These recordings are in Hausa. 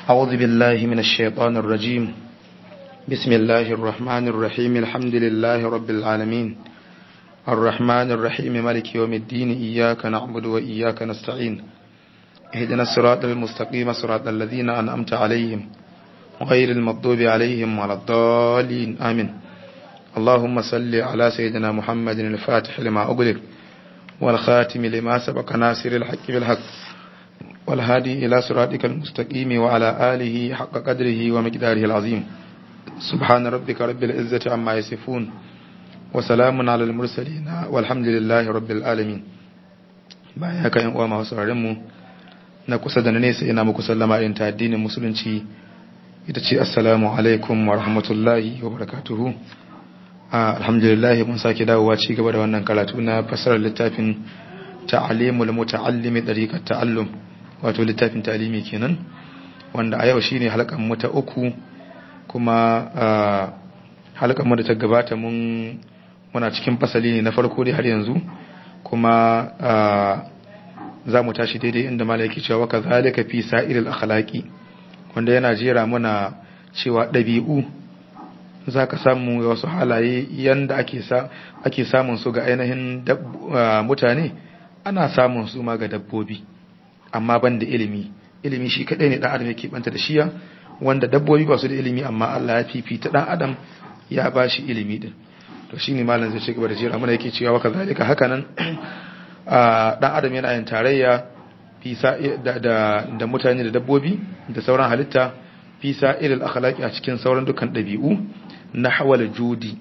أعوذ بالله من الشيطان الرجيم بسم الله الرحمن الرحيم الحمد لله رب العالمين الرحمن الرحيم مالك يوم الدين إياك نعبد وإياك نستعين اهدنا الصراط المستقيم صراط الذين أنعمت عليهم غير المغضوب عليهم ولا الضالين آمين اللهم صل على سيدنا محمد الفاتح لما أغلق والخاتم لما سبق ناصر الحق بالحق والهادي إلى صراطك المستقيم وعلى آله حق قدره ومقداره العظيم سبحان ربك رب العزة عما يصفون وسلام على المرسلين والحمد لله رب العالمين bayan haka yan uwa masu sauraron mu na kusa da na nesa ina muku sallama irin ta addinin musulunci ita ce assalamu alaikum wa rahmatullahi wa barakatuhu alhamdulillah mun sake dawowa ci gaba da wannan karatu na fasarar littafin ta'alimul muta'allimi dariqat ta'allum wato littafin ta'alimi kenan wanda a yau shine halkan mu ta uku kuma halkan mu da ta gabata mun muna cikin fasali ne na farko dai har yanzu kuma za mu tashi daidai inda malaki cewa ka zalika fi sa'iril akhlaqi wanda yana jera muna cewa ɗabi'u za ka samu wasu halaye yanda ake samun su ga ainihin mutane ana samun su ma ga dabbobi amma ban da ilimi ilimi shi kaɗai ne ɗan adam yake banta da shiya wanda dabbobi ba su da ilimi amma Allah ya fifita ɗan adam ya ba shi ilimi din to shine malam zai ci gaba da jira mana yake cewa waka zalika haka nan ɗan adam yana yin tarayya da mutane da dabbobi da sauran halitta fi sa'iril akhlaqi a cikin sauran dukan ɗabi'u na hawal judi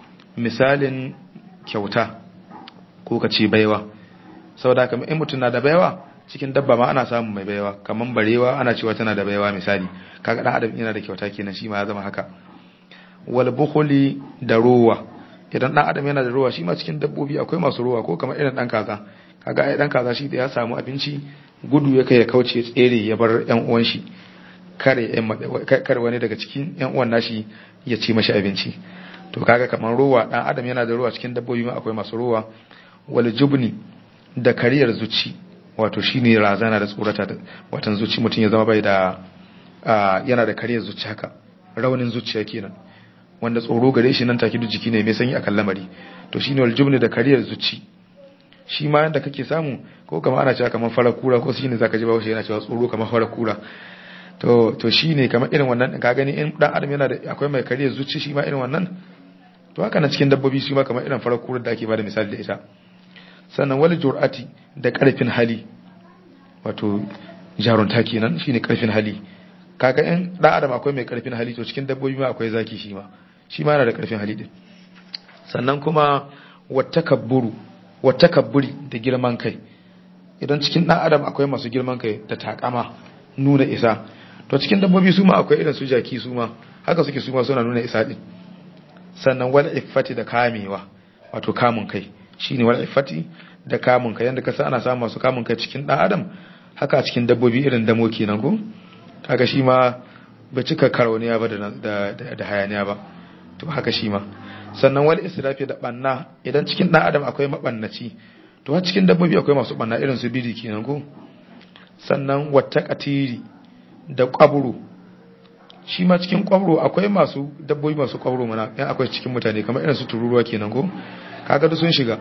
misalin kyauta ko ka ce baiwa saboda kamar in mutum na da baiwa cikin dabba ma ana samun mai baiwa kamar barewa ana cewa tana da baiwa misali kaga dan adam yana da kyauta kenan shi ma ya zama haka wal bukhli da ruwa idan dan adam yana da ruwa shi ma cikin dabbobi akwai masu ruwa ko kamar irin dan kaza kaga ai dan kaza shi da ya samu abinci gudu ya kai ya kauce tsere ya bar yan uwan shi kare kare wani daga cikin yan uwan nashi ya ci mashi abinci to kaga kamar ruwa dan adam yana da ruwa cikin dabbobi ma akwai masu ruwa wal jubni da kariyar zuci wato shine razana da tsorata da watan zuci mutum ya zama bai da yana da kariyar zuci haka raunin zuciya kenan wanda tsoro gare shi nan take duk jiki ne mai sanyi akan lamari to shine wal jubni da kariyar zuci shi ma yanda kake samu ko kamar ana cewa kamar farar kura ko shine zaka ji bawo shi yana cewa tsoro kamar farar kura to to shine kamar irin wannan ka gani in dan adam yana da akwai mai kariyar zuci shi ma irin wannan to haka na cikin dabbobi shi ma kamar irin farar kura da ake bada misali da ita sannan wal jur'ati da karfin hali wato jarunta kenan shine karfin hali kaga in dan adam akwai mai karfin hali to cikin dabbobi ma akwai zaki shi ma shi ma yana da karfin hali din sannan kuma wattakabburu wattakabburi da girman kai idan cikin dan adam akwai masu girman kai da takama nuna isa to cikin dabbobi su ma akwai irin su jaki su ma haka suke su ma suna nuna isa din sannan wal iffati da kamewa wato kamun kai shine wal iffati da kamun kai yanda kasa ana samu masu kamun kai cikin dan adam haka cikin dabbobi irin damo kenan ko kaga shi ma ba cika karauniya ba da da hayaniya ba to haka shi ma sannan wal israfi da banna idan cikin dan adam akwai mabannaci to har cikin dabbobi akwai masu banna irin su bidi kenan ko sannan wata katiri da kwaburo shi ma cikin kwaburo akwai masu dabbobi masu kwaburo mana yan akwai cikin mutane kamar irin su tururuwa kenan ko kaga duk sun shiga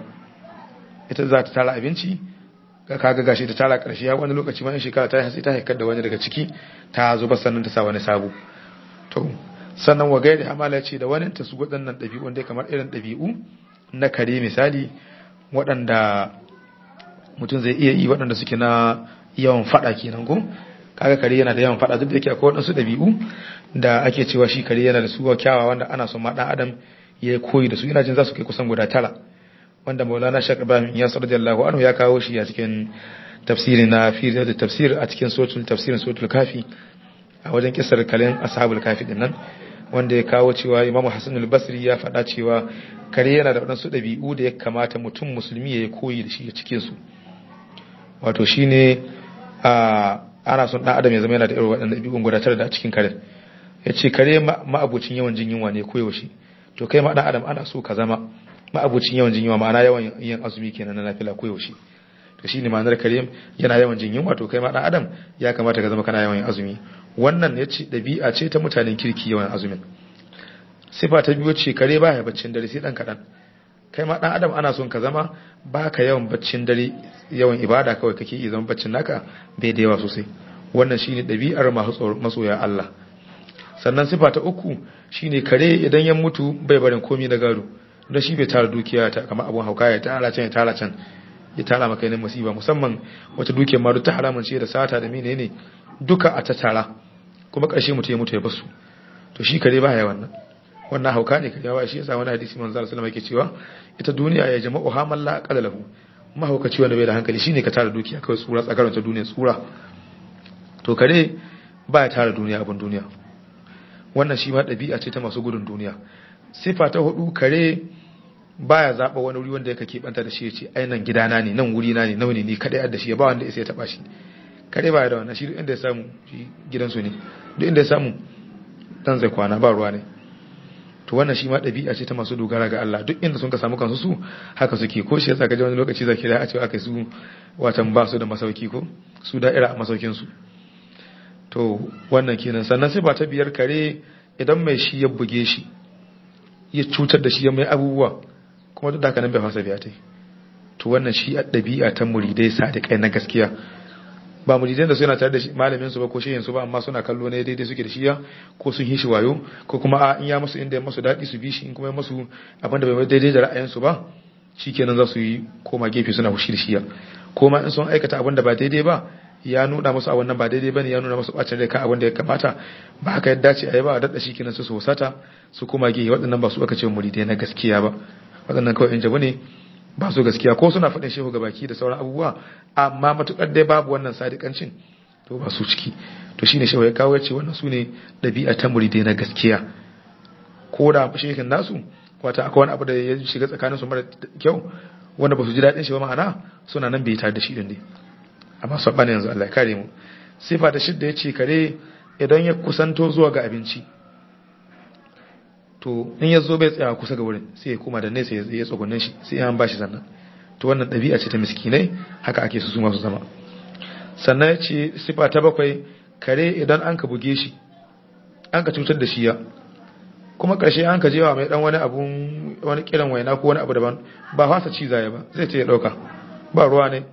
ita za ta tara abinci kaga gashi ta tara karshe ya wani lokaci ma in shekara ta hasi ta haikar da wani daga ciki ta zuba sannan ta sa wani sabo to sannan wa gairi amala ce da wani ta su waɗannan ɗabi'u dai kamar irin ɗabi'u na kare misali waɗanda mutum zai iya yi waɗanda suke na yawan faɗa kenan ko kaga kare yana da yawan faɗa duk da yake akwai waɗansu ɗabi'u da ake cewa shi kare yana da su kyawawa wanda ana son ma ɗan adam ya koyi da su ina jin za su kai kusan guda tara wanda maulana shak ibrahim ya radiyallahu anhu ya kawo shi a cikin tafsiri na fi da tafsir a cikin suratul tafsirin suratul kafi a wajen kisar kalin ashabul kafi din nan wanda ya kawo cewa imamu hasan al-basri ya faɗa cewa kare yana da waɗansu ɗabi'u da ya kamata mutum musulmi ya koyi da shi a cikin su wato shine a ana son ɗan adam ya zama yana da irin waɗannan ɗabi'un guda tara da cikin kare ya ce kare ma'abucin yawan jin yunwa ne koyaushe to kai ma ɗan adam ana so ka zama ma'abucin yawan jin yunwa ma'ana yawan yin azumi kenan na nafila koyaushe to shine ma'anar karim yana yawan jin yunwa to kai ma dan adam ya kamata ka zama kana yawan yin azumi wannan ya ce ɗabi'a ce ta mutanen kirki yawan azumin sifa ta biyu ce kare ba ya baccin dare sai ɗan kaɗan kai ma ɗan adam ana son ka zama ba ka yawan baccin dare yawan ibada kawai kake iya zama baccin naka bai da yawa sosai wannan shine ɗabi'ar masoya Allah sannan sifa ta uku shine kare idan ya mutu bai barin komi na gado don shi bai tara dukiya ta kamar abun hauka ya tara can ya tara can ya tara maka yanin musiba musamman wata dukiyar ma duk ta haramun ce da sata da menene duka a ta tara kuma ƙarshe mutu ya mutu ya basu to shi kare baya wannan wannan hauka ne kare ba shi yasa wani hadisi manzo sallallahu alaihi yake cewa ita duniya ya jama'u hamalla qadalahu mahaukaci wanda bai da hankali shine ka tara dukiya kawai tsura tsakarar ta duniya tsura to kare baya tara duniya abin duniya wannan shi ma ɗabi'a ce ta masu gudun duniya sifa ta hudu kare baya zaɓa wani wuri wanda yake keɓanta da shi ya ce ai nan gidana ne nan wuri na ne nawa ne ni kaɗai da shi ya ba wanda ya taɓa shi kare baya da wannan shi duk inda ya samu shi gidansu ne duk inda ya samu dan zai kwana ba ruwa ne to wannan shi ma ɗabi'a ce ta masu dogara ga Allah duk inda sun ka samu kansu su haka suke ko shi yasa ka ji wani lokaci zaki da a ce aka su watan ba su da masauki ko su da'ira a masaukin su to wannan kenan sannan sai ba ta biyar kare idan mai shi ya buge shi ya cutar da shi ya mai abubuwa kuma duk da haka nan bai fasa biya ta to wannan shi a ɗabi'a ta muridai sadiƙai na gaskiya ba muridai da suna tare da malamin su ba ko shehin su ba amma suna kallo ne daidai suke da shiya ko sun hishi wayo ko kuma a in ya musu inda ya musu daɗi su bi shi in kuma ya musu abin da bai daidai da ra'ayin su ba shikenan za su yi koma gefe suna hushi da shiya ko ma in sun aikata abin da ba daidai ba ya nuna musu a wannan ba daidai bane ya nuna musu bacin rai kan abin da ya kamata ba haka yadda ce a yi ba a daɗa shi kenan su sosata su koma gehe waɗannan ba su aka ce muridai na gaskiya ba waɗannan kawai in jabu ne ba su gaskiya ko suna faɗin shehu baki da sauran abubuwa amma matukar dai babu wannan sadikancin to ba su ciki to shine shehu ya kawo ce wannan su ne ɗabi'a ta muridai na gaskiya ko da shehin nasu wata akwai wani abu da ya shiga tsakanin su mara kyau wanda ba su ji daɗin shi ba ma'ana suna nan bai tare da shi din ne amma su bane yanzu Allah ya kare mu sifa ta shidda ya ce kare idan ya kusanto zuwa ga abinci to in ya zo bai tsaya kusa ga wurin sai ya koma da nesa ya tsogonin shi sai ya ba shi sannan to wannan ɗabi'a ce ta miskinai haka ake su masu zama sannan ya ce sifa ta bakwai kare idan an ka buge shi an ka cutar da shi ya kuma ƙarshe an ka jewa mai dan wani abun wani kiran waina ko wani abu daban ba fasa ci zaya ba zai ce ya ɗauka ba ruwa ne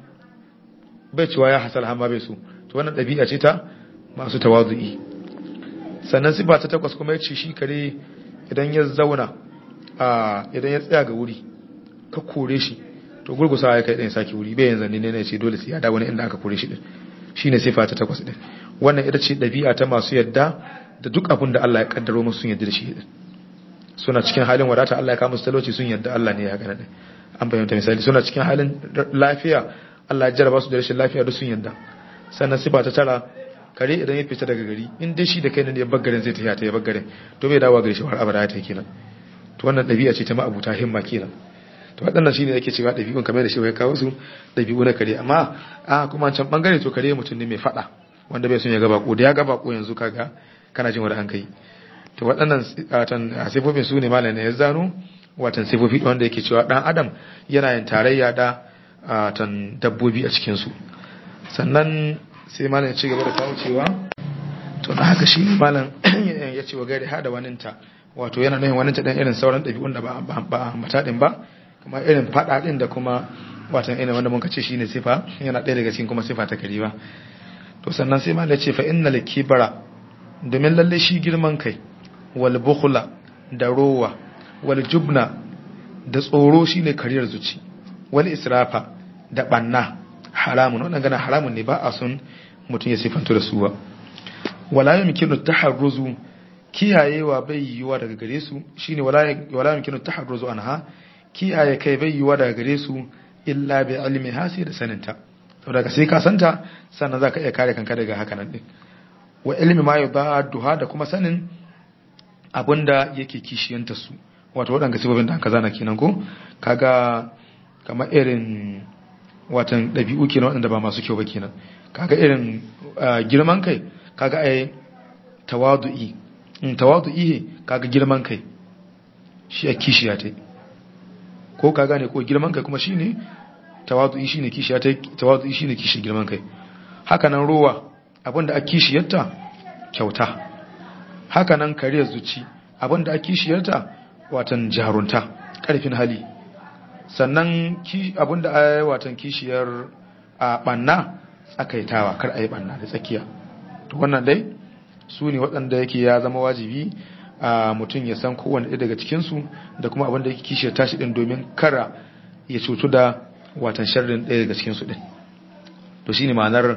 bai cewa ya hasal hamma bai su to wannan ɗabi'a ce ta masu tawazu'i sannan sifa ta takwas kuma ya ce shi kare idan ya zauna a idan ya tsaya ga wuri ka kore shi to gurgusa ya kai ɗan sake wuri bai yanzu ne ne ce dole sai ya da wani inda aka kore shi din shine sifa ta takwas din wannan ita ce ɗabi'a ta masu yadda da duk abin da Allah ya kaddaro musu sun yadda da shi din suna cikin halin wadata Allah ya kawo musu talauci sun yadda Allah ne ya gana din an fahimta misali suna cikin halin lafiya Allah ya jarraba su da rashin lafiya duk sun yadda sannan sifa ta tara kare idan ya fita daga gari in dai shi da kai ne ya baggarin zai tafiya ta ya baggarin to bai dawo gari shi har abada ta kenan to wannan dabi'a ce ta ma'abuta himma kenan to waɗannan shine yake cewa dabi'un kamar da shi ya kawo su dabi'u na kare amma a kuma can bangare to kare mutum ne mai fada wanda bai son ya ga bako da ya ga bako yanzu kaga kana jin wani an kai to waɗannan watan sifofin su ne malam ne ya zano watan sifofi wanda yake cewa dan adam yana yin tarayya da watan dabbobi a cikin su sannan sai malam ya ci gaba da kawo cewa to da haka shi malam ya ce wa gari hada waninta wato yana nufin waninta dan irin sauran ɗabi'un da ba mata din ba kuma irin faɗa din da kuma watan irin wanda muka ce shine sifa yana ɗaya daga cikin kuma sifa ta kari ba to sannan sai malam ya ce fa innal kibara domin lalle shi girman kai wal bukhla da rowa wal jubna da tsoro shine kariyar zuci wal israfa da banna haramun wannan gana haramun ne ba a son mutum ya sifanto da su ba wala yumkinu taharruzu kiyayewa bai yiwa daga gare su shine wala wala yumkinu taharruzu anha kiyaye kai bai yiwa daga gare su illa bi ilmi hasi da saninta saboda sai ka santa sannan zaka iya kare kanka daga haka nan din wa ilmi ma yudadduha da kuma sanin abinda yake kishiyanta su wato waɗanda sifofin da aka zana kenan ko kaga kamar irin watan ɗabi'u kenan waɗanda ba masu kyau ba kenan kaga irin girman kai kaga ai tawadu'i in tawadu'i he kaga girman kai shi a kishiya ta ko ka gane ko girman kai kuma shine tawadu'i shine kishiya ta tawadu'i shine kishi girman kai haka nan ruwa abinda a kishiyarta kyauta haka nan kariyar zuci abinda ake kishiyarta watan jarunta karfin hali sannan abinda a watan kishiyar a banna tsakaitawa kar a yi banna da tsakiya to wannan dai su ne waɗanda yake ya zama wajibi a mutum ya san kowane ɗaya daga cikinsu da kuma abinda yake kishiyar tashi ɗin domin kara ya cutu da watan sharrin ɗaya daga cikinsu ɗin to shine ma'anar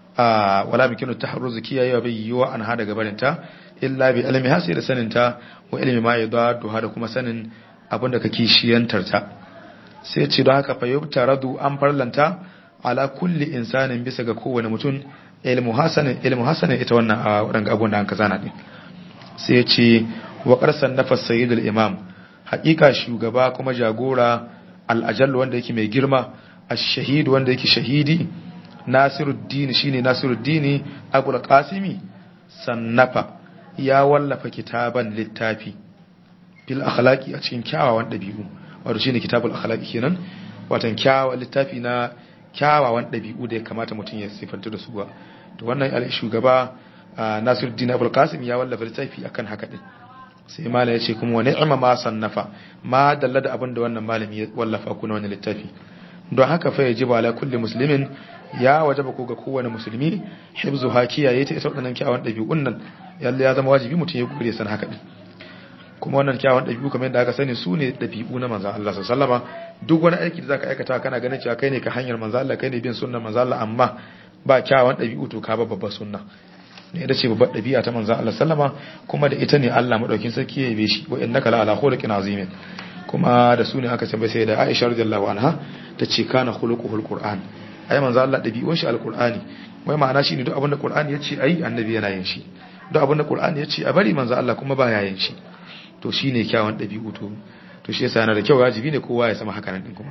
wala mikinu taharruzu kiyayewa bai yiwa an hada gabarinta illa bi ilmi hasi da saninta wa ilmi ma yadadu da kuma sanin abin da kake shiyantar ta sai ce don haka fayyubta radu an farlanta ala kulli insanin bisa ga kowane mutum ilmu hasanin ilmu hasanin ita wannan a wadanga abun da an kazana din sai ce wa qarsan nafas sayyidul imam haƙiƙa shugaba kuma jagora al-ajall wanda yake mai girma ash-shahid wanda yake shahidi nasiruddin shine nasiruddin abul qasimi sannafa ya wallafa kitaban littafi fil akhlaqi a cikin kyawawan dabi'u wato shine kitabul akhlaqi kenan watan kyawawan littafi na kyawawan dabi'u da ya kamata mutum ya sifanta da su ba to wannan al shugaba nasiruddin abul qasim ya wallafa littafi akan haka din sai malam ya ce kuma wa ni'ma ma sannafa ma dalla da abin da wannan malami ya wallafa kuna wannan littafi don haka fa yajibu ala kulli muslimin ya wajaba ko ga kowane musulmi hibzu ha kiyaye ta ita wadannan kyawun dabi'un nan yalla ya zama wajibi mutum ya gure san haka din kuma wannan kyawun dabi'u kamar yadda aka sani su ne dabi'u na manzon Allah sallallahu alaihi duk wani aiki da zaka aikata kana ganin cewa kai ne ka hanyar manzon Allah kai ne bin sunnar manzon Allah amma ba kyawun dabi'u to ka ba babbar sunna ne da ce babbar dabi'a ta manzon Allah sallama kuma da ita ne Allah madaukin sarki ya yabe shi wa innaka la ala khuluqin azimin kuma da su ne aka tambaye sai da Aisha radiyallahu anha ta ce kana khuluquhul qur'an ai manzo Allah dabi'un shi alqur'ani wai ma'ana shine duk abin da qur'ani yace ai annabi yana yin shi duk abin da qur'ani yace a bari manzo Allah kuma baya yin shi to shine kyawun dabi'u to to shi yasa yana da kyau wajibi ne kowa ya sama haka nan din kuma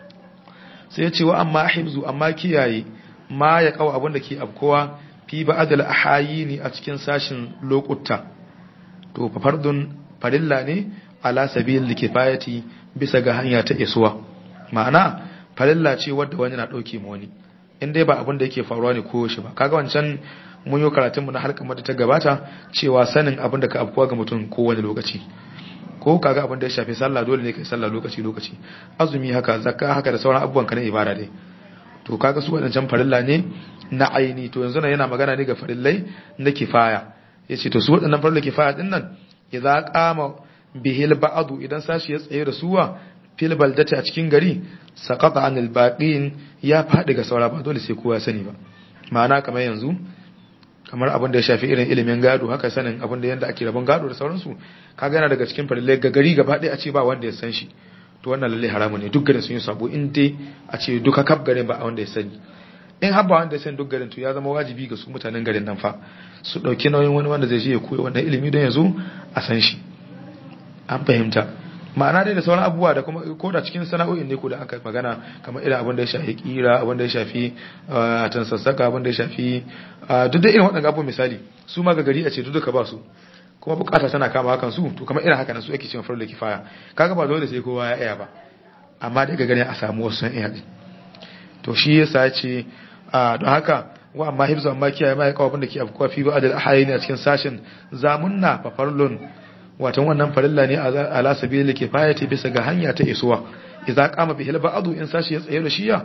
sai ya ce wa amma hibzu amma kiyaye ma ya kawo abin da ke abkowa fi ba'dal ahayini a cikin sashin lokuta to fa fardun farilla ne ala sabil kifayati bisa ga hanya ta isuwa ma'ana farilla ce wadda wani na dauke ma wani in dai ba abin da yake faruwa ne ko shi ba kaga wancan mun yi karatun mu na harkar mata ta gabata cewa sanin abin da ka afkuwa ga mutum ko wani lokaci ko kaga abin da ya shafi sallah dole ne kai sallah lokaci lokaci azumi haka zakka haka da sauran abubuwan ka na ibada dai to kaga su wadancan farilla ne na aini to yanzu nan yana magana ne ga farillai na kifaya yace to su wadannan farilla kifaya din nan idza qama bihil ba'adu idan sashi ya tsaye da suwa fil baldati a cikin gari saqata anil baqin ya fadi ga saura ba dole sai kowa ya sani ba ma'ana kamar yanzu kamar abin da ya shafi irin ilimin gado haka sanin abin da yanda ake rabon gado da sauransu kaga yana daga cikin farillai ga gari gaba ɗaya a ce ba wanda ya san shi to wannan lalle haramu ne duk garin sun yi sabo in dai a ce duka kaf garin ba a wanda ya sani in har ba wanda ya sani duk garin to ya zama wajibi ga su mutanen garin nan fa su ɗauki nauyin wani wanda zai je ya koya wannan ilimi don ya zo a san shi an fahimta ma'ana dai da sauran abubuwa da kuma ko da cikin sana'o'in ne ko da aka magana kamar irin abin da ya shafi kira abin da ya shafi tan sassaka abin da ya shafi duk da irin waɗannan abubuwan misali su ma ga gari a ce duk duka ba su kuma bukata tana kama hakan su to kamar irin haka nan su ake cewa farla kifaya kaga ba dole sai kowa ya iya ba amma daga gani a samu wasu sun iya din to shi yasa ce don haka wa amma hibzu amma kiyaye ma ya kawo abin da ke afkuwa fi ba'adal ahayini a cikin sashin zamunna fa farlun watan wannan farilla ne ala sabili kifayati bisa ga hanya ta isuwa idza qama bihil ba'du in sashi ya tsaye da shiya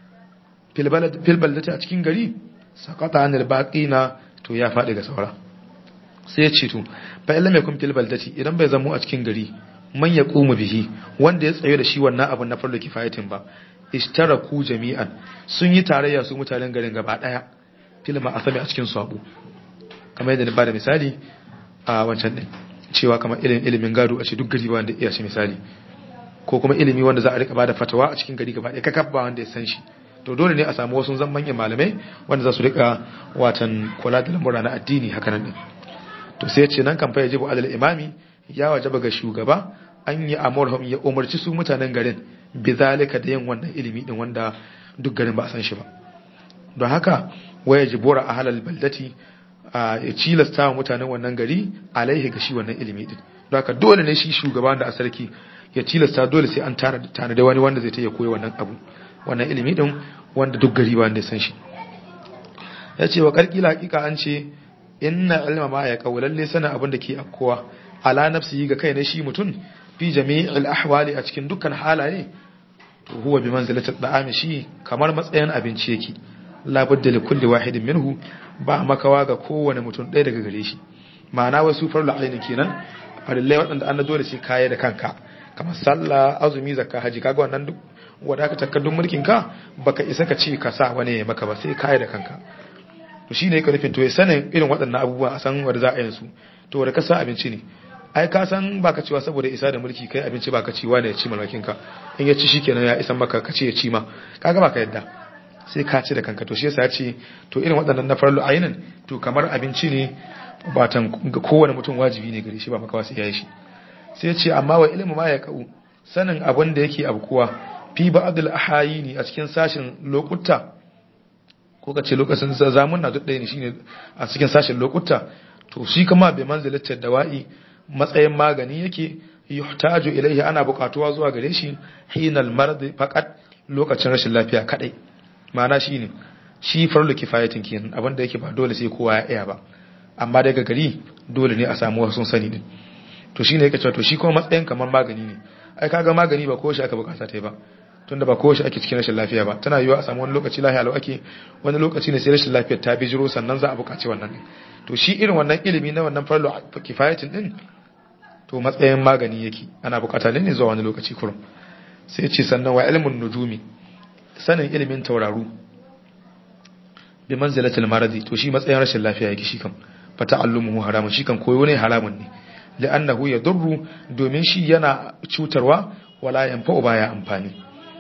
fil balad fil baldati a cikin gari saqata anil baqina to ya fadi ga saura sai ya ce to fa illam yakun fil baldati idan bai zamo a cikin gari man yaqumu bihi wanda ya tsaye da shi wannan abun na farilla kifayatin ba ishtaraku jami'an sun yi tarayya su mutanen garin gaba daya fil ma'asami a cikin sabo kamar yadda na bada misali a wancan din cewa kamar ilimin ilimin gado a ce duk gari ba wanda iya shi misali ko kuma ilimi wanda za a rika bada fatawa a cikin gari gaba ɗaya kakab ba wanda ya san shi to dole ne a samu wasu zan manyan malamai wanda za su rika watan kula da lamura na addini haka nan din to sai ce nan kan fa yajibu alal imami ya wajaba ga shugaba an yi amurhum ya umarci su mutanen garin bizalika da yin wannan ilimi din wanda duk garin ba a san shi ba don haka waya jibura a halal baldati ya cilasta wa mutanen wannan gari alaihi ga shi wannan ilimi din don haka dole ne shi shugaban da a sarki ya cilasta dole sai an tana da wani wanda zai ta ya koyi wannan abu wannan ilimi din wanda duk gari ba wanda ya san shi ya ce wa karkila hakika an ce inna ilma ma ya lalle sana abin da ke afkowa ala nafsihi ga kai ne shi mutum fi jami'il ahwali a cikin dukkan halaye to huwa bi manzilati da'ami shi kamar matsayin abinci yake la budda li kulli wahidin minhu ba makawa ga kowane mutum ɗaya daga gare shi ma'ana wasu farla aini kenan farillai waɗanda an dole sai kaya da kanka kamar sallah azumi zakka haji kaga wannan duk wanda ka takaddun mulkin ka baka isa ka ce ka sa wani ya maka ba sai kaya da kanka to shine yake nufin to ya sanin irin waɗannan abubuwa a san wanda za a yi su to wanda ka sa abinci ne ai ka san baka cewa saboda isa da mulki kai abinci baka ci wani ya ci malakin ka in ya ci shikenan ya isan maka ka ce ya ci ma kaga baka yadda sai ka ci da kanka to shi yasa ya ce to irin waɗannan na farlu ainin to kamar abinci ne batan ga kowane mutum wajibi ne gare shi ba makawa sai ya yi shi sai ya ce amma wa ilmu ma ya ka'u sanin abin da yake abkuwa fi ba'dul ahayini a cikin sashin lokuta ko ka ce lokacin zamun na duk ɗaya ne shine a cikin sashin lokuta to shi kama bai manzilatar dawa'i matsayin magani yake yuhtaju ilaihi ana buƙatuwa zuwa gare shi hinal marad faqat lokacin rashin lafiya kadai ma'ana shine shi farlu kifayatin kenan abin da yake ba dole sai kowa ya iya ba amma daga gari dole ne a samu wasu sun sani din to shine yake cewa to shi kuma matsayin kamar magani ne ai kaga magani ba ko shi aka bukata ta ba tunda ba ko shi ake cikin rashin lafiya ba tana yiwa a samu wani lokaci lafiya lau ake wani lokaci ne sai rashin lafiyar ta bijiro sannan za a bukaci wannan to shi irin wannan ilimi na wannan farlo kifayatin din to matsayin magani yake ana bukata ne ne zuwa wani lokaci kurum sai ce sannan wa ilmin nujumi sanin ilimin tauraru bi manzilatil maradi to shi matsayin rashin lafiya yake shi kan fa ta'allumuhu haramun shi kan koyo ne haramun ne li'annahu yadurru domin shi yana cutarwa wala yanfa'u baya amfani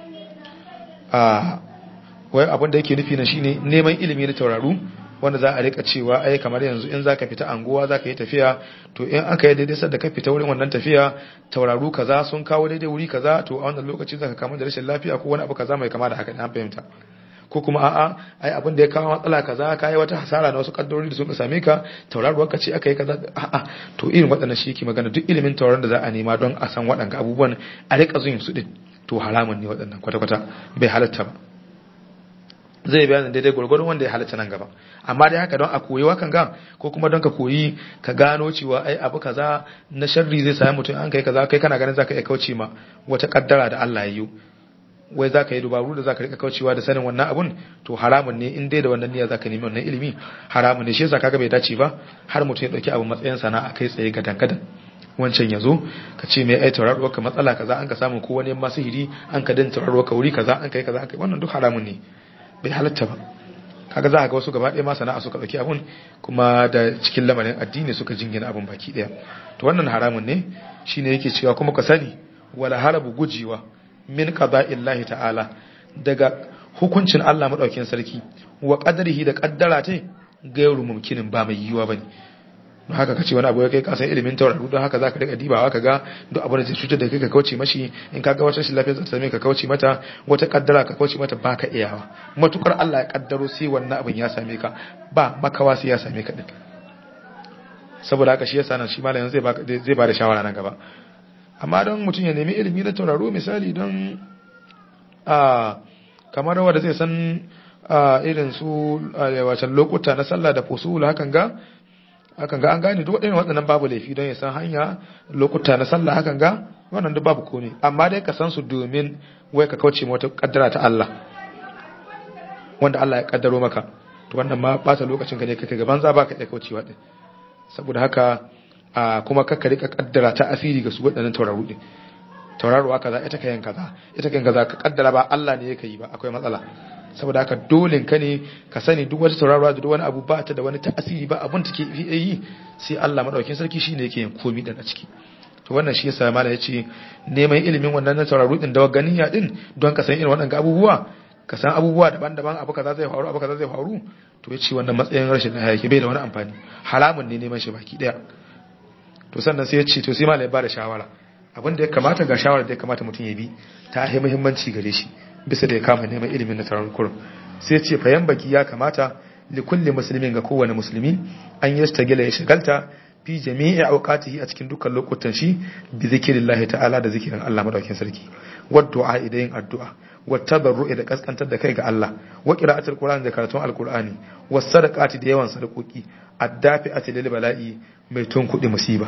a wai abin da yake nufi na shine neman ilimi na tauraru wanda za a rika cewa ai kamar yanzu in zaka fita anguwa zaka yi tafiya to in aka yi daidai sadda ka fita wurin wannan tafiya tauraru kaza sun kawo daidai wuri kaza to a wannan lokaci zaka kama da rashin lafiya ko wani abu kaza mai kama da haka an fahimta ko kuma a'a ai abin da ya kawo matsala kaza ka yi wata hasara na wasu kaddarori da suka same ka tauraruwar ka ce aka yi kaza a'a to irin waɗannan shi yake magana duk ilimin tauraron da za a nema don a san waɗannan abubuwan a rika zuyin su din to haramun ne waɗannan kwata-kwata bai halatta ba zai bayanin daidai gwargwadon wanda ya halatta nan gaba amma dai haka don a koyi wakan ga ko kuma don ka koyi ka gano cewa ai abu kaza na sharri zai sami mutum an kai kaza kai kana ganin zaka iya kauce ma wata kaddara da Allah ya yi wai zaka yi dubaru da zaka rika kaucewa da sanin wannan abun to haramun ne in dai da wannan niyya zaka nemi wannan ilimi haramun ne shi yasa kaga bai dace ba har mutum ya dauki abu matsayin sana'a kai tsaye ga dangadan wancan ya zo ka ce mai ai tauraruwar ka matsala kaza an ka samu ko wani masu hiri an ka din tauraruwar ka wuri kaza an kai kaza an kai wannan duk haramun ne bai halatta ba kaga za a ga wasu gaba ɗaya ma sana'a suka ɗauki abun kuma da cikin lamarin addini suka jingina abun baki ɗaya to wannan haramun ne shine yake cewa kuma ka sani wala harabu gujewa min qada'illahi ta'ala daga hukuncin Allah madaukin sarki wa qadarihi da qaddara ta gairu mumkinin ba mai yiwa bane don haka kace wani abu ya kai kasan ilimin tauraro don haka zaka rika dibawa ka ga duk abin da zai cutar da kai ka kauce mashi in ka ga wata shi lafiya zata same ka kauce mata wata kaddara ka kauce mata baka iyawa matukar Allah ya kaddaro sai wannan abin ya same ka ba makawa sai ya same ka din saboda haka shi yasa nan shi malamin zai ba zai ba da shawara nan gaba amma don mutum ya nemi ilimi na tauraro misali don a kamar wanda zai san irin su wacan lokuta na sallah da fusul hakan ga hakan ga an gane duk waɗannan waɗannan babu laifi don ya san hanya lokuta na sallah hakan ga wannan duk babu komai amma dai ka san su domin wai ka kauce wata kaddara ta Allah wanda Allah ya kaddaro maka to wannan ma bata lokacin ka ne kake gaban za baka iya kaucewa din saboda haka a kuma kakka rika kaddara ta asiri ga su waɗannan tauraru din tauraruwa kaza ita kayan kaza ita kayan kaza ka kaddara ba Allah ne yake yi ba akwai matsala saboda haka dole ka ne ka sani duk wata tauraruwa da duk wani abu ba ta da wani ta'asiri ba abun take yi sai Allah madaukakin sarki shine yake yin komai da a ciki to wannan shi yasa mallam yace neman ilimin wannan na tauraru din da ganiya din don ka san irin waɗannan abubuwa ka san abubuwa daban-daban abu kaza zai faru abu kaza zai faru to yace wannan matsayin rashin lafiya yake bai da wani amfani halamun ne neman shi baki daya to sannan sai yace to sai mallam ya bada shawara abin da ya kamata ga shawara da ya kamata mutum ya bi ta yi muhimmanci gare shi bisa da ya kama neman ilimin na taron kurum sai ce fayan baki ya kamata li kulli muslimin ga kowane musulmi an yastagila ya shigalta fi jami'i awqatihi a cikin dukkan lokutan shi bi zikrillahi ta'ala da zikirin Allah madaukakin sarki wa du'a idan addu'a wa tabarru'i da kaskantar da kai ga Allah wa qira'atul qur'ani da karatun alqur'ani was sadaqati da yawan sadakoki addafi'ati lil bala'i mai tun kudi musiba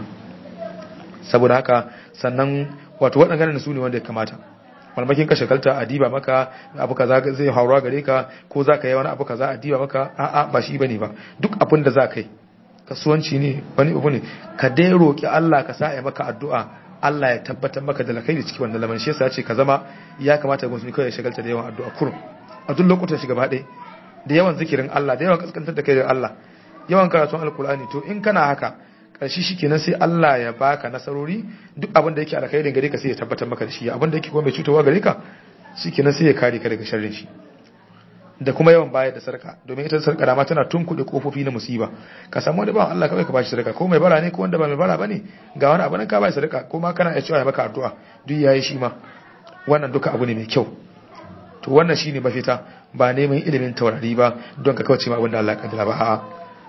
saboda haka sannan wato waɗannan su ne wanda ya kamata malmakin ka shagalta a diba maka abu kaza zai haura gare ka ko za ka yi wani abu kaza a diba maka a'a ba shi bane ba duk abin da za ka yi kasuwanci ne wani abu ne ka dai roki Allah ka sa ya maka addu'a Allah ya tabbatar maka da alkhairi cikin wannan lamarin shi yasa ce ka zama ya kamata ga musulmi kawai ya shagalta da yawan addu'a kurum a duk lokutan shi gaba ɗaya da yawan zikirin Allah da yawan kaskantar da kai da Allah yawan karatun alkur'ani to in kana haka karshe shikenan sai Allah ya baka nasarori duk abin da yake alkhairin gare ka sai ya tabbatar maka da shi abin da yake kuma mai cutarwa gare ka shikenan sai ya kare ka daga sharrin shi da kuma yawan bayar da sarka domin ita sarka da ma tana tunkuɗe kofofi na musiba ka samu wani bawan Allah kawai ka bashi sarka ko mai bara ne ko wanda ba mai bara bane ga wani abu nan ka bashi sarka ko ma kana iya cewa ya maka addu'a duk yayi shi ma wannan duka abu ne mai kyau to wannan shine mafita ba neman ilimin taurari ba don ka kauce ma abin da Allah ya kaddara ba a'a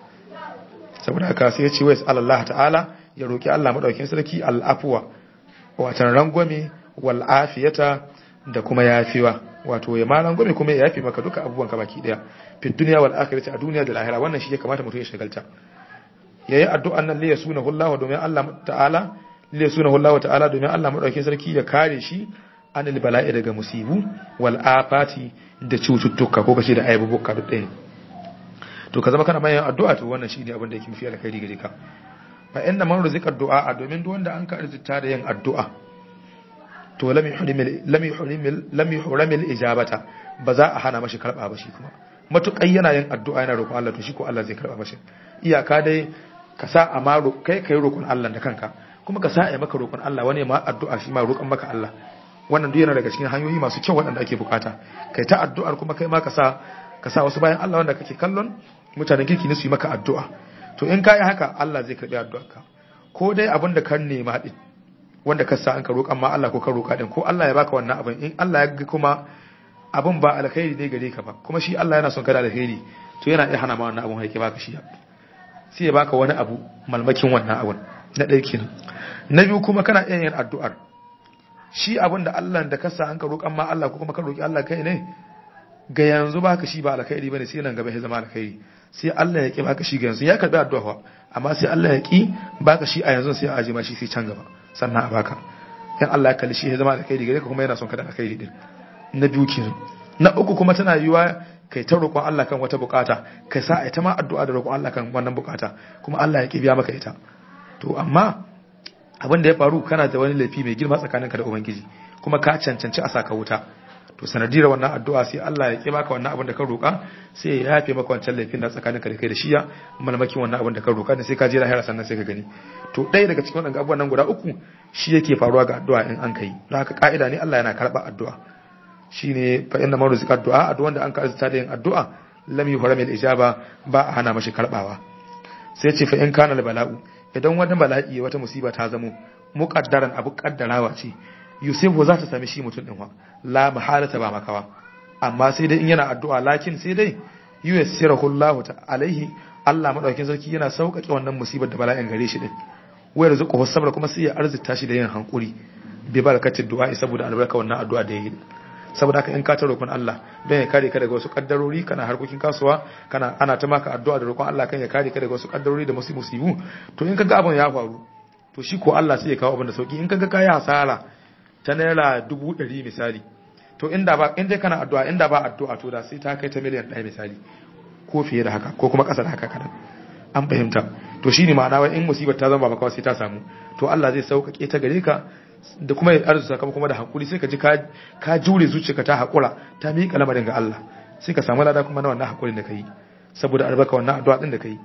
saboda haka sai ya ce wai Allah ta'ala ya roki Allah madaukakin sarki al'afwa watan rangwame wal afiyata da kuma yafiwa wato ya ma rangwame kuma ya yafi maka duka abubuwan ka baki daya fi dunya wal akhirati a duniya da lahira wannan shi ya kamata mutum ya shagalta yayi addu'an nan li yasunahu Allah domin Allah ta'ala li yasunahu Allah ta'ala domin Allah madaukakin sarki ya kare shi anil bala'i daga musibu wal afati da cututtuka ko kace da aibubuka duk ɗaya to ka zama kana mai addu'a to wannan shine abin da yake mafi alkhairi gare ka fa inna man ruzika du'a domin duk wanda an ka arzuta da yin addu'a to lam yuhrimil lam yuhrimil lam yuhrimil ijabata ba za a hana mashi karba ba shi kuma matukai yana yin addu'a yana roƙon Allah to shi ko Allah zai karba mashi iyaka dai ka sa a maro kai kai roƙon Allah da kanka kuma ka sa a maka roƙon Allah wani ma addu'a shi ma roƙon maka Allah wannan duk yana daga cikin hanyoyi masu kyau waɗanda ake bukata kai ta addu'ar kuma kai ma ka sa ka sa wasu bayan Allah wanda kake kallon mutanen kirki ne su yi maka addu'a to in ka yi haka Allah zai karɓi addu'arka ko dai abin da kan nema din wanda ka sa an ka roƙan ma Allah ko ka roƙa din ko Allah ya baka wannan abin in Allah ya ga kuma abin ba alkhairi ne gare ka ba kuma shi Allah yana son ka da alkhairi to yana iya hana ma wannan abin haike baka shi sai ya baka wani abu malmakin wannan abin na ɗaya kenan na biyu kuma kana iya yin addu'ar shi abin da Allah da ka sa an ka roƙan ma Allah ko kuma ka roƙi Allah kai ne ga yanzu baka shi ba alkhairi bane sai nan gaba ya zama alkhairi sai Allah ya ki baka shi ga yanzu ya karbi addu'a amma sai Allah ya ki baka shi a yanzu sai a aje ma shi sai can gaba sannan a baka in Allah ya kalli shi ya zama alkhairi gare ka kuma yana son ka da alkhairi din na biyu kenan na uku kuma tana yiwa kai ta roƙon Allah kan wata bukata kai sa ita ma addu'a da roƙon Allah kan wannan bukata kuma Allah ya ki biya maka ita to amma abin da ya faru kana da wani laifi mai girma tsakaninka da ubangiji kuma ka cancanci a saka wuta to sanadiyar wannan addu'a sai Allah ya ki maka wannan abin da ka roƙa sai ya yafe maka wancan laifin da tsakanin ka da kai da shiya malamakin wannan abin da ka roƙa da sai ka je lahira sannan sai ka gani to ɗaya daga cikin wannan abubuwan nan guda uku shi yake faruwa ga addu'a in an kai don haka ka'ida ne Allah yana karɓa addu'a shine fa inna man rizqa addu'a addu'a wanda an ka azta da yin addu'a lam yuhram al ijaba ba a hana mashi karbawa sai ce fa in kana al bala'u idan wani bala'i wata musiba ta zamo muqaddaran abu kaddarawa ce yusufu za ta sami shi mutum ɗin wa la mahalata ba makawa amma sai dai in yana addu'a lakin sai dai yuyassirahu Allah alaihi Allah madaukakin sarki yana sauƙaƙe wannan musibar da bala'in gare shi din wai rizqu sabra kuma sai ya arzita shi da yin hankuri bi barakatin du'a saboda albarka wannan addu'a da yayi saboda haka in ka ta roƙon Allah don ya kare ka daga wasu kaddarori kana harkokin kasuwa kana ana ta maka addu'a da roƙon Allah kan ya kare ka daga wasu kaddarori da musibu to in kaga abin ya faru to shi ko Allah sai ya kawo abin da sauki in kaga kai hasara ta naira dubu ɗari misali to inda ba in dai kana addu'a inda ba addu'a to da sai ta kai ta miliyan ɗaya misali ko fiye da haka ko kuma ƙasa da haka kadan an fahimta to shine ma'ana wai in musibar ta zama ba kawai sai ta samu to Allah zai sauƙaƙe ta gare ka da kuma ya arzuta kama kuma da hakuri sai ka ji ka jure zuciyarka ta haƙura ta miƙa lamarin ga Allah sai ka samu lada kuma na wannan haƙurin da ka yi saboda albarka wannan addu'a din da ka yi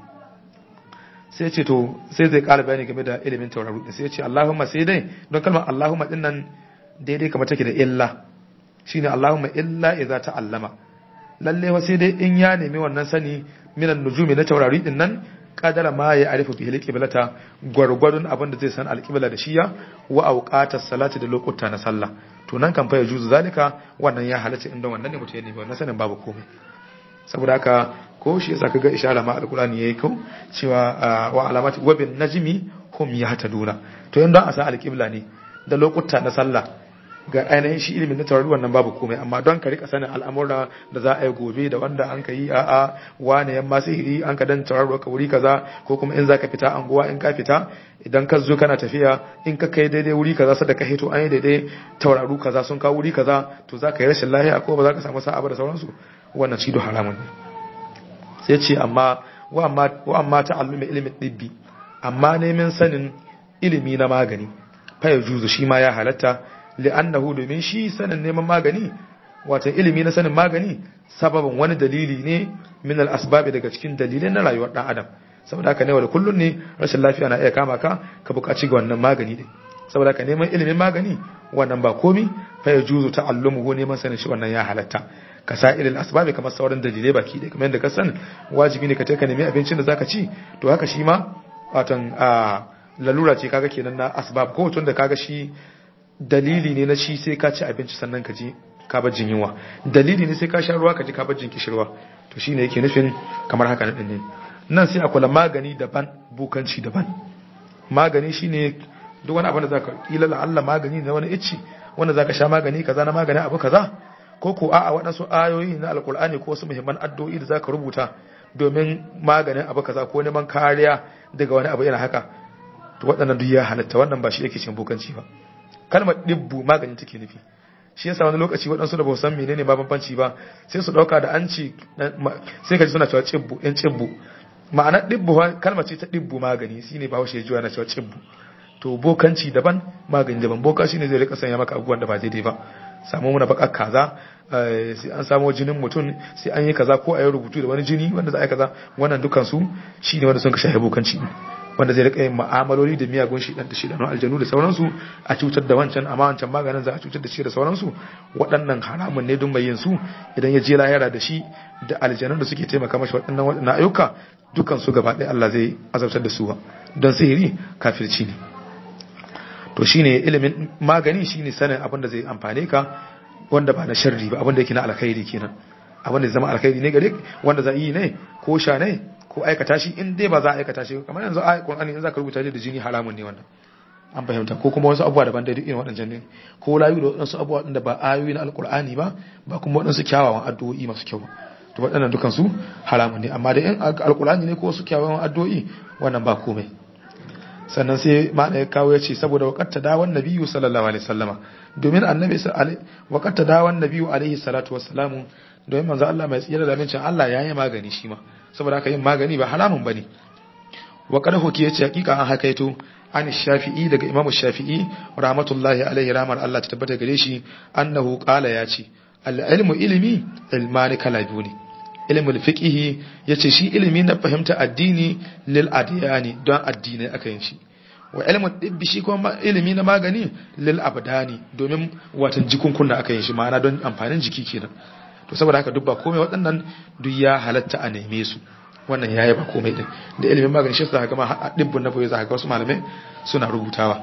sai ce to sai zai ƙara bayani game da ilimin tauraro sai ya ce Allahumma sai dai don kalmar Allahumma din nan daidai kamar take da illa shine Allahumma illa idza ta'allama lalle wa sai dai in ya nemi wannan sani minan nujumi na taurari din nan kadara ma ya arifu bihi alqiblata gwargwadon abin da zai san alqibla da shiya wa awqatas salati da lokuta na sallah to nan kan fa ya juzu zalika wannan ya halatta inda wannan ne mutum ya nemi wannan sanin babu komai saboda haka ko shi yasa kaga ishara ma alqur'ani yayi kau cewa wa alamati wa bin najmi hum yahtaduna to yanda a san alqibla ne da lokuta na sallah ga ainihin shi ilimin na taurari wannan babu komai amma don ka rika sanin al'amura da za a yi gobe da wanda an ka yi a a wane yamma sihiri an ka dan tauraro ka wuri kaza ko kuma in zaka fita anguwa in ka fita idan ka zo kana tafiya in ka kai daidai wuri kaza sada ka hito an yi daidai tauraru kaza sun kawo wuri kaza to za ka yi rashin lahiya ko ba za ka samu sa'a ba da sauransu wannan shi do haramun ne sai ce amma wa amma wa amma ta'allumi ilimin dibbi amma neman sanin ilimi na magani fa juzu shi ma ya halatta li'annahu domin shi sanin neman magani wato ilimi na sanin magani sababin wani dalili ne min al-asbabi daga cikin dalilai na rayuwar dan adam saboda haka ne wa kullun ne rashin lafiya na iya kama ka ka buƙaci ga wannan magani din saboda haka neman ilimin magani wannan ba komi fa yajuzu ta'allumuhu neman sanin shi wannan ya halatta ka sa ilil asbabi kamar sauran dalilai baki da kamar yadda ka san wajibi ne ka je ka nemi abincin da zaka ci to haka shi ma watan a lalura ce kaga kenan na asbab ko tun da kaga shi dalili ne na shi sai ka ci abinci sannan ka ji ka bar jin yunwa dalili ne sai ka sha ruwa ka ji ka bar jin kishirwa to shine yake nufin kamar haka nan ne nan sai akwai magani daban bukanci daban magani shine duk wani abin da zaka kila la Allah magani ne wani icci wanda zaka sha magani kaza na magani abu kaza ko ko a'a waɗansu ayoyi na alkur'ani ko wasu muhimman addu'o'i da zaka rubuta domin maganin abu kaza ko neman kariya daga wani abu yana haka to waɗannan duk ya halatta wannan ba shi yake cin bokanci ba kalmar dibbu magani take nufi shi yasa wani lokaci waɗansu da ba san menene ma bambanci ba sai su ɗauka da an ci sai ka ji suna cewa cibbu ɗin cibbu ma'anar dibbu kalmar ce ta dibbu magani shine ba haushe ya juya na cewa cibbu to bokanci daban magani daban boka shine zai rika sanya maka abubuwan da ba daidai ba samu muna bakar kaza sai an samo jinin mutum sai an yi kaza ko a yi rubutu da wani jini wanda za a yi kaza wannan dukan su shine wanda sun ka shahe bokanci wanda zai rika yin ma'amaloli da miyagun shi da shi da aljanu da sauransu a cutar da wancan amma wancan maganin za a cutar da shi da sauransu waɗannan haramun ne don yin su idan ya je lahira da shi da aljanun da suke taimaka mashi waɗannan waɗannan ayyuka dukan su gaba ɗaya Allah zai azabtar da su don sihiri kafirci ne to shine ilimin magani shine sanin abin da zai amfane ka wanda ba na sharri ba abin da yake na alkhairi kenan abin da zai zama alkhairi ne gare wanda za yi ne ko sha ne ko aikata shi in dai ba za a aikata shi kamar yanzu a Qur'ani in za ka rubuta da jini haramun ne wannan an fahimta ko kuma wasu abubuwa daban da duk irin waɗannan ne ko layu da waɗansu abubuwa da ba ayoyi na alkur'ani ba ba kuma waɗansu kyawawan addu'o'i masu kyau to waɗannan dukan su haramun ne amma da in alkur'ani ne ko wasu kyawawan addu'o'i wannan ba komai sannan sai ma ya kawo ya ce saboda wakatta dawon nabiyu sallallahu alaihi wasallama domin annabi wakatta dawon nabiyu alaihi salatu wassalamu domin manzo Allah mai tsira da mincin Allah ya yi magani shi ma saboda haka yin magani ba haramun bane wa qad huki yace hakika an hakaito an shafi'i daga imam shafi'i rahmatullahi alaihi rahmar Allah ta tabbata gare shi annahu qala ya ce al-ilmu ilmi ilmani kala biyu ne ilmul fiqhi yace shi ilimi na fahimta addini lil adiyani don addini aka yin shi wa ilmul dibbi shi kuma ilimi na magani lil abdani domin watan jikunkunna aka yin shi ma'ana don amfanin jiki kenan to saboda haka duk ba komai waɗannan duk ya halatta a neme su wannan yayi ba komai din da ilimin magani shi zaka ga a dibbun na boye zaka ga wasu malamai suna rubutawa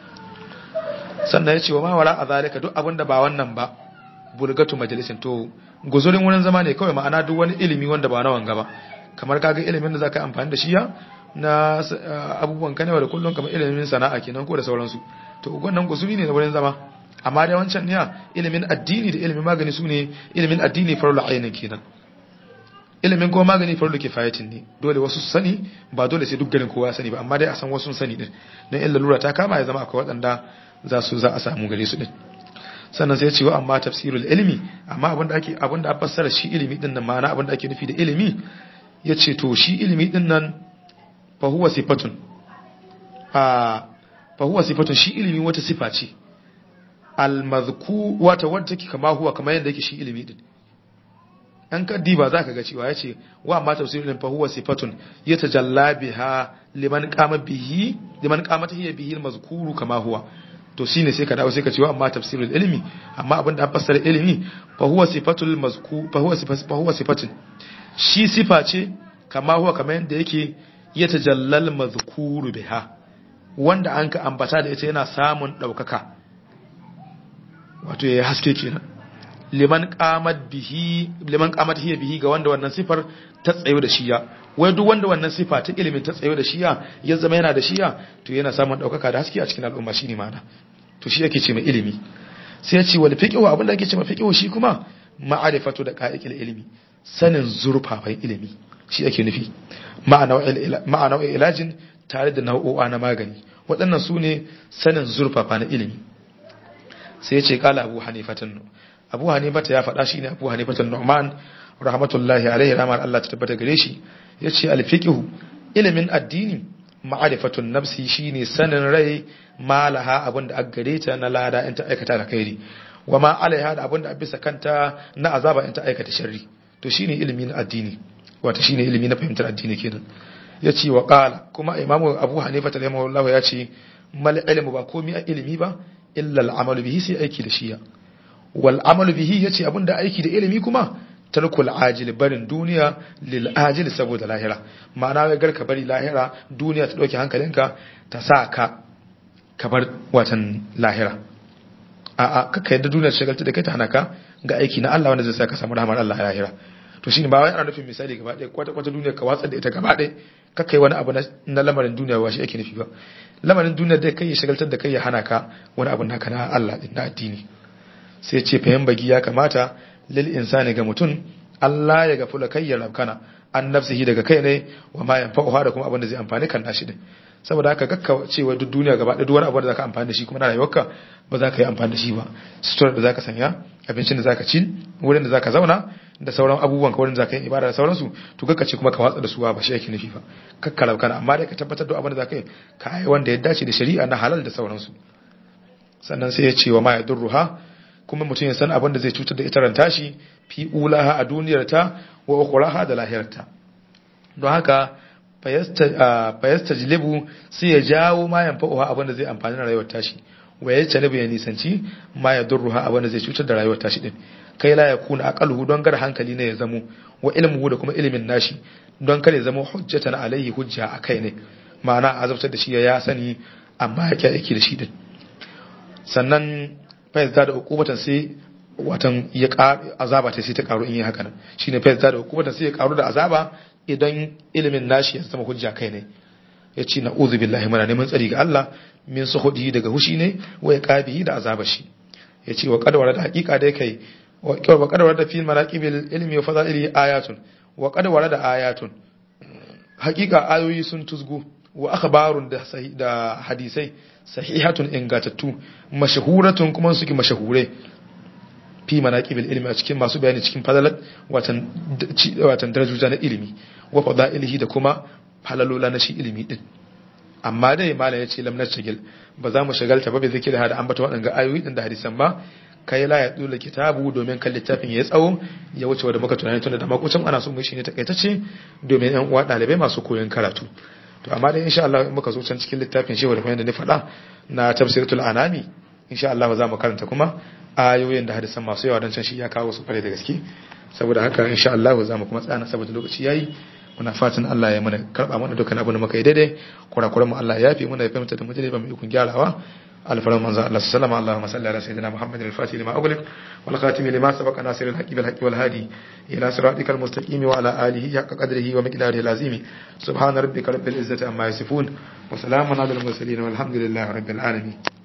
sannan yace wa ma wala a zalika duk abinda ba wannan ba bulgatu majalisin to guzurin wurin zama ne kawai ma'ana duk wani ilimi wanda ba na wanga ba kamar kaga ilimin da zaka yi amfani da shi ya na abubuwan kanewa da kullum kamar ilimin sana'a kenan ko da sauransu to wannan guzuri ne na wurin zama amma dai wancan ne ilimin addini da ilimin magani su ne ilimin addini farla ainin kenan ilimin kuma magani farla kifayatin ne dole wasu su sani ba dole sai duk garin kowa ya sani ba amma dai a san wasu sun sani din don illa lura ta kama ya zama akwai waɗanda za su za a samu gare su din sannan sai ce wa amma tafsirul ilmi amma abinda ake abinda a fassara shi ilimi din nan ma'ana abinda ake nufi da ilimi yace to shi ilimi din nan fa huwa sifatun a fa huwa sifatun shi ilimi wata sifa ce al mazku wata wadda take kama huwa kamar yadda yake shi ilimi din an ka diba zaka ga cewa yace wa amma tafsirul ilmi fa huwa sifatun yatajalla biha liman qama bihi liman qamat hiya bihi al mazkuru kama huwa to shine sai ka dawo sai ka ce wa amma tafsirul ilmi amma abin da fassara ilmi fa huwa sifatul mazku fa huwa sifat fa huwa sifatun shi sifa ce kama huwa kamar yadda yake ya tajallal mazkuru biha wanda an ka ambata da ita yana samun daukaka wato yayi haske kenan liman qamat bihi liman qamat hiya bihi ga wanda wannan sifar ta tsayo da shiya wai duk wanda wannan sifa ta ilimin ta tsayo da shiya ya zama yana da shiya to yana samun daukaka da haske a cikin al'umma shine ma'ana to shi yake ce mai ilimi sai ya ce wal fiqhu abin da ake cewa fiqhu shi kuma ma'arifatu da qa'iqil ilmi sanin zurfafan ilimi shi ake nufi ma'ana wa ilajin tare da nau'o'a na magani waɗannan su ne sanin zurfafa na ilimi sai ya ce kala abu hanifatan abu hanifata ya faɗa shi ne abu hanifatan nu'man rahmatullahi alaihi rahmar Allah ta tabbata gare shi ya ce alfiqihu ilimin addini ma'arifatun nafsi shine sanin rai malaha abin da aka gare ta na lada in ta aikata da kairi wa ma alaiha da abin da bisa kanta na azaba in ta aikata sharri to shine ilimi na addini wato shine ilimi na fahimtar addini kenan ya ce wa qala kuma imamu abu hanifa rahimahullahu ya ce mal ilmu ba komai a ilimi ba illa al bihi sai aiki da shiya wal amalu bihi yace abin da aiki da ilimi kuma tarkul ajil barin duniya lil ajil saboda lahira ma'ana wai garka bari lahira duniya ta dauke hankalinka ta sa ka ka bar watan lahira a a kaka yadda duniya ta shagalta da kai ta hana ka ga aiki na Allah wanda zai sa ka samu rahmar Allah a lahira to shine ba wai ana nufin misali gaba ɗaya kwata kwata duniya ka watsar da ita gaba ɗaya kaka yi wani abu na lamarin duniya ba shi ake nufi ba lamarin duniya dai kai ya shagaltar da kai ya hana ka wani abu naka na Allah din na addini sai ce fayan bagi ya kamata lil insani ga mutum Allah ya gafula kai ya rabkana an nafsihi daga kai ne wa ma yanfa'uha da kuma abin da zai amfani kan nashi din saboda haka gakka cewa duk duniya gaba da duk wani abu da zaka amfani da shi kuma na rayuwarka ba za ka yi amfani da shi ba sutura da zaka sanya abincin da zaka ci wurin da zaka zauna da sauran abubuwan ka wurin da zaka yi ibada da sauransu to gakka ce kuma ka watsa da su ba shi yake nufi ba kakka rabkana amma dai ka tabbatar da abin da zaka yi ka yi wanda ya dace da shari'a na halal da sauransu sannan sai ya ce wa ma yadurruha kuma mutum ya san abin da zai cutar da ita ranta shi fi ulaha a duniyarta wa ukhraha da lahirarta don haka fayasta jilibu sai ya jawo ma yanfa'uha abin da zai amfani da rayuwar tashi wa ya tanibu ya nisanci ma ya durruha abin da zai cutar da rayuwar tashi din kai la yakuna aqaluhu don gar hankali ne ya zamo wa ilmuhu da kuma ilimin nashi don kare zama hujjatan alaihi hujja akai ne ma'ana azabtar da shi ya sani amma ya aiki da shi din sannan fayasta da hukumatan sai watan ya azaba ta sai ta karu in yi haka nan shine fayasta da hukumatan sai ya karu da azaba idan ilimin nashi ya zama hujja kai ne ya ce na uzu billahi mana neman tsari ga Allah min su hudu daga hushi ne wa ya kabi da azaba shi ya ce wa kadawar da hakika dai kai wa kadawar da fil maraqibil ilmi wa fadaili ayatun wa kadawar da ayatun hakika ayoyi sun tuzgu wa akhbarun da da hadisai sahihatun ingatattu mashahuratun kuma suke mashahure fi manaqibil ilmi a cikin masu bayani cikin fadalat watan watan darajoja na ilimi wa fadailihi da kuma falalola na shi ilimi din amma dai malam yace lam nashgil ba za mu shagalta ba bai zikiri hada ambata waɗanga ayoyi din da hadisan ba kai la ya dole kitabu domin kan littafin ya tsawo ya wuce wa da muka tunani tunda da makucin ana so mu shi ne takaitacce domin yan uwa dalibai masu koyon karatu to amma dai insha Allah muka zo can cikin littafin shehu da da ni faɗa na tafsiratul anami insha Allah za mu karanta kuma ayoyin da hadisan masu yawa dan can shi ya kawo su kware da gaske saboda haka insha Allah za mu kuma tsana saboda lokaci yayi muna fatan Allah ya mana karba mana dukkan abin da muka yi daidai kurakuran mu Allah ya yafi muna ya fahimta da mu daidai ba mu ikon gyarawa الفرمان منزل الله سلام اللهم صل على سيدنا محمد الفاتح لما أغلق والخاتم لما سبق ناصر الحق بالحق والهادي إلى صراطك المستقيم وعلى آله حق قدره ومقداره العظيم سبحان ربك رب العزة عما يصفون وسلام على المرسلين والحمد لله رب العالمين